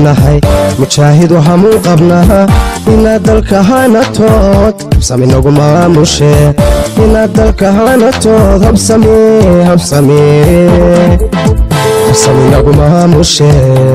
nahay mujaahid waxaamuu qabnaa inaad dalka hanatood habsami nagu maamushe inaad dalka hanatood habsami habsami habsami nagu maamushe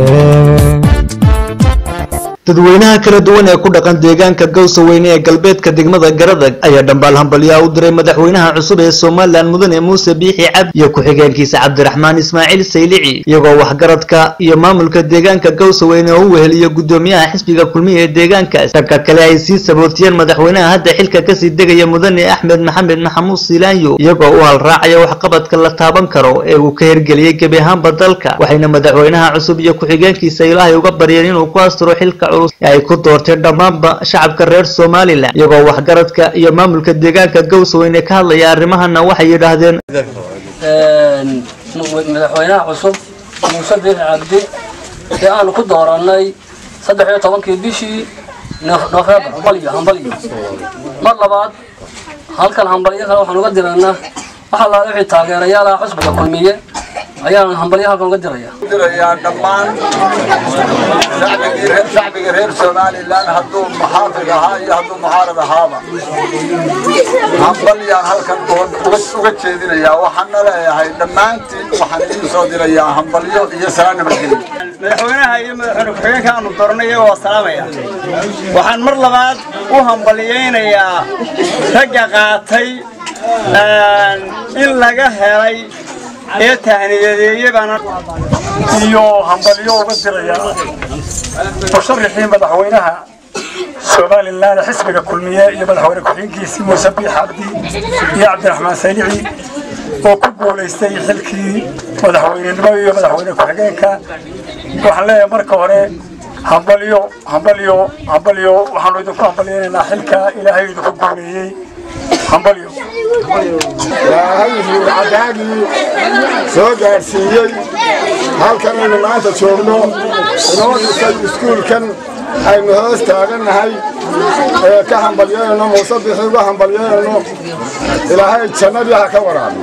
dadweynaha kala duwan ee ku dhaqan deegaanka gawsa weyne ee galbeedka degmada garadag ayaa dhambaal hambalyaa u diray madaxweynaha cusub ee somalilan mudane muuse biixi cabdi iyo ku-xigeenkiisa cabdiraxmaan ismaaciil saylici iyagoo waxgaradka iyo maamulka deegaanka gawsa weyne oo u weheliyo gudoomiyaha xisbiga kulmiya ee deegaankaas dhanka kale ay sii sabootiyeen madaxweynaha hadda xilka kasii degaya mudane axmed maxamed maxamuud siilaanyo iyagoo u halraacaya waxqabadka la taaban karo ee uu ka hirgeliyey gebi ahaanba dalka waxayna madaxweynaha cusub iyo ku-xigeenkiisa ilaahay uga baryeen inuu ku asturo xilka ay ku doorteen dhammaanba shacabka reer somalilan iyagoo waxgaradka iyo maamulka deegaanka gawsaweyne ka hadlaya arrimahana waxay yidhaahdeen madaxweynaha cusub muuse biixi cabdi ee aanu ku doorannay saddex iyo tobankii bishii nofeembar hambalyo hambalyo mar labaad halkan hambalyo kale waxaan uga diraynaa waxa laada wixii taageerayaalaha xusbiga kulmiye ayaan hambalyo halkan uga diraya dirayaa dhammaan shacbiga reer somalilan hadduu muxaafid ahaa iyo hadduu muxaarad ahaaba hambalyaan halkan uga jeedinayaa waxaana leeyahay dhammaantiin waxaan idiin soo dirayaa hambalyo iyo salaan nabadgelyo madaxweynaha iyo madaxweyne ku-xigeenka aanu dooranay iyagoo waa salaamaya waxaan mar labaad u hambalyaynayaa ragga qaatay in laga helay ee tahniyadeeye baana iyo hambalyo uga diraya musharaxii madaxweynaha somalilan xisbiga kulmiye iyo madaxweyne ku-xigeenkiisii muuse biix cabdi iyo cabdiraxmaan saylici oo ku guulaystay xilkii madaxweynenimo iyo madaxweyne ku-xigeenka waxaan leeyahay marka hore hambalyo hambalyo hambalyo waxaanu idinku hambalyaynaynaa xilka ilaahay idinku guuleeyey hambalyo ilaahayhii cadaagii soo gaadhsiiyey halkan aynu maanta joogno inoo dhisay iskuulkan aynu hoos taagannahay ee ka hambalyeelno muuse bixi uga hambalyeelno ilaahay jannadii ha ka waraabiyo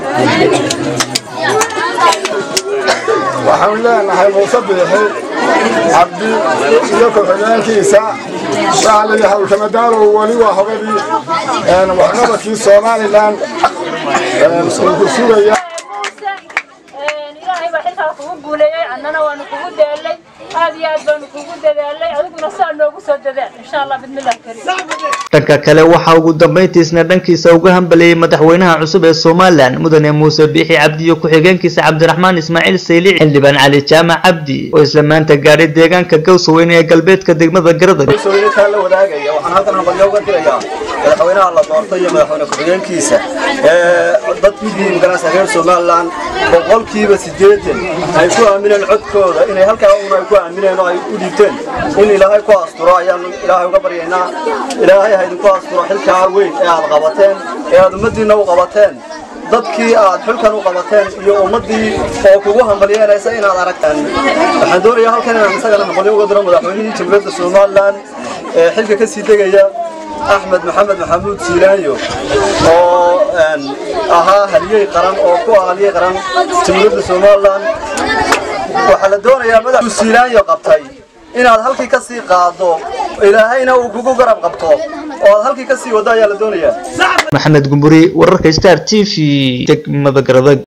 waxaanu leenahay muuse biixi cabdi iyo ku-xigeenkiisa waxaa layidhi hawlkamadaalow weli waa hogadii waxqabadkii somalilan uu ku sugaya ilaahay baa xilkaa kugu guuleeyey annana waanu kugu daalay aad iyo aad baanu kugu dadaalay adiguna saa noogu soo dadaal insha allah bidmillahi kariim dhanka kale waxaa ugu dambayntiisna dhankiisa uga hambaliyey madaxweynaha cusub ee somalilan mudane muuse biixi cabdi iyo ku-xigeenkiisa cabdiraxmaan ismaaciil saylici xildhibaan cali jaamac cabdi oo isla maanta gaadhay deegaanka gawsaweyne ee galbeedka degmada garadag gawsaweynekaa la wadaagaya waxaan halkan hambalyo uga dirayaa madaxweynaha la doortay iyo madaxweyne ku-xigeenkiisa dadkii magaranaysa reer somalilan boqolkiiba sideetan ay ku aamineen codkooda inay halkaa una ay ku aamineen oo ay u dhiibteen in ilaahay ku asturo ayaanu ilaahay uga baryaynaa ilaahay ha idinku asturo xilkaa weyn ee aad qabateen ee aad ummaddiinna u qabateen dadkii aad xilkan u qabateen iyo ummaddii oo kugu hambalyeynaysa inaad aragtaan waxaan doonayaa halkan inaan isagana hambalyo uga diro madaxweynihii jamhuuriyadda somalilan ee xilka ka sii degaya axmed maxamed maxamuud siilaanyo oo ahaa haliyey qaran oo ku ah haliyey qaran jamhuuriyadda somalilan waxaa la doonayaa madaxuu siilaanyo qabtay inaad halkii ka sii qaado ilaahayna uu kugu garab qabto oo aad halkii ka sii waddo ayaa la doonayaa maxamed gumburi wararka star t v degmada garadag